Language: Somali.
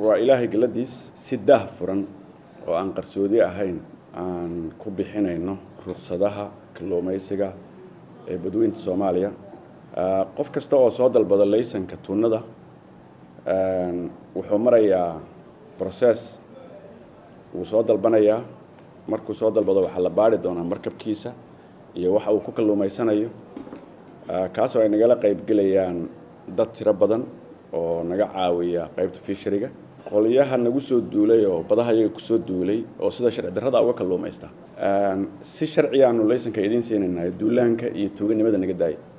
waa ilaahay galadiis si daah furan oo aan qarsoodi ahayn aan ku bixinayno ruqsadaha kalluumaysiga ee badweynta soomaaliya qof kasta oo soo dalbada laysanka tunnada wuxuu marayaa process wuu soo dalbanayaa markuu soo dalbado waxaa la baari doonaa markabkiisa iyo waxa uu ku kalluumaysanayo kaasoo ay nagala qaybgelayaan dad tiro badan oo naga caawiya qaybta fishariga qolyaha nagu soo duulay oo badaha iyaga kusoo duulay oo sida sharci darrada uga kalluumaysta si sharciyaanu laysanka idiin siinaynaa duulaanka iyo tuuganimada naga daaya